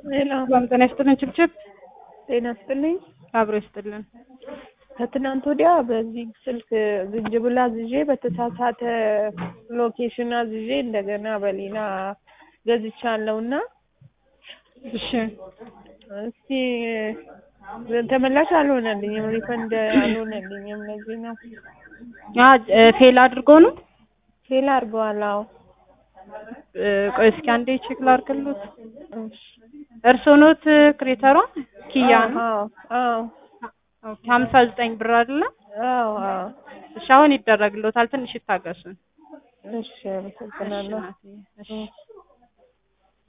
ሄሎ ሰላም ጤና ይስጥልን። ችብችብ ጤና ይስጥልኝ። አብሮ ይስጥልን። ከትናንት ወዲያ በዚህ ስልክ ዝንጅብል አዝዤ በተሳሳተ ሎኬሽን አዝዤ እንደገና በሌላ ገዝቻለሁ እና እሺ እስቲ ተመላሽ አልሆነልኝም፣ ሪፈንድ አልሆነልኝም። ለዚህ ነው አ ፌል አድርጎ ነው። ፌል አድርገዋል። አዎ እ፣ ቆይ እስኪ አንዴ ቼክ ላድርግልዎት። እርስዎ ኖት ክሬተሯ? ኪያ ነው። አዎ አዎ ኦኬ፣ ሀምሳ ዘጠኝ ብር አይደለ? አዎ አዎ። እሺ፣ አሁን ይደረግልዎታል። ትንሽ ይታገሱን። እሺ፣ አመሰግናለሁ። እሺ፣ እናትዬ፣ እሺ